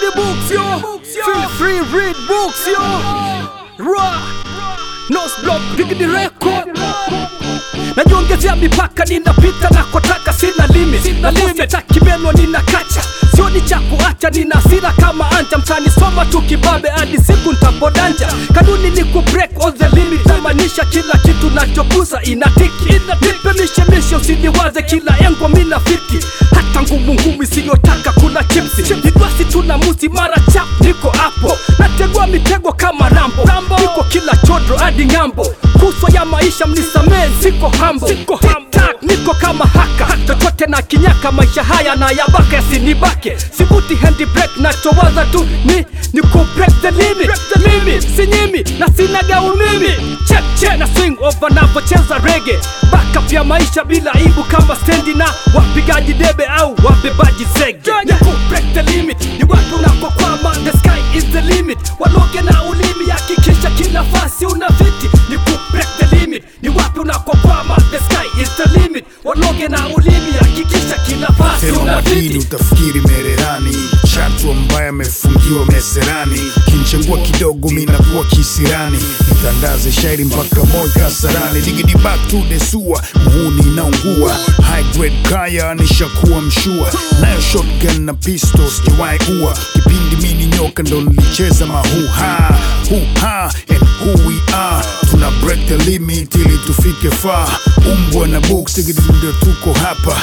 the books yo Feel free read books yo Raw Nos block Diggity record Najiongezea mipaka ninapita na kotaka sina limit na limit takimenwa nina kacha sioni cha kuacha nina hasira kama anja mtani soma tu kibabe hadi siku ntapodanja kanuni ni ku break all the limit tamaanisha kila kitu nachogusa inatiki nipe mishemishe usiniwaze kila engo mina fiti hata ngumu ngumu isiyotaka kula chipsi nidwasi tuna musi mara chap niko hapo nategua mitego kama rambo niko kila chodro hadi ng'ambo kuswa ya maisha mnisamee siko hambo siko hamtak niko kama haka chochote na kinyaka maisha haya na yabaka yasinibake sivuti hand break nachowaza tu ni ni ku break the limit the limit sinyimi na sina gaumimi check check na swing over napocheza rege backup ya maisha bila aibu kama stendi na wapigaji debe au wabebaji zege ni ku break the limit ni wapi unakokwama the sky is the limit waloge na ulimi hakikisha kila fasi una viti ni ku break the limit ni wapi unakokwama the sky is the limit waloge na ulimi hakikisha kila fasi Sema una madini viti utafikiri mererani chatu ambaye amefungiwa meserani kinchengua kidogo minakuwa kisirani nitandaze shairi mpaka moyo kasarani digidi back to the sewer muhuni inaungua high grade kaya nishakuwa mshua nayo shotgun na pistol sijawahi ua kipindi mini nyoka ndo nilicheza mahuha huha and who we are tuna break the limit ili tufike far umbwa na books digidi ndio tuko hapa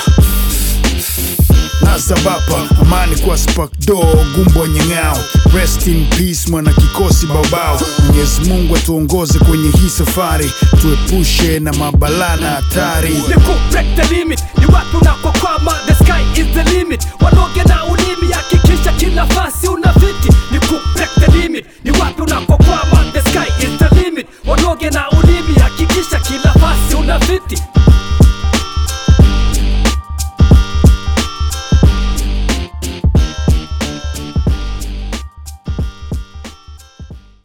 nasabapa amani kwa spakdo gumbo nyeng'ao rest in peace mwana kikosi baobao mwenyezi mungu atuongoze kwenye hii safari tuepushe na mabala na hatari ni ku break the limit ni wapi unakokwama the sky is the limit waloge na ulimi hakikisha kila fasi una viti ni ku break the limit ni wapi unakokwama the sky is the limit waloge na ulimi hakikisha kila fasi una viti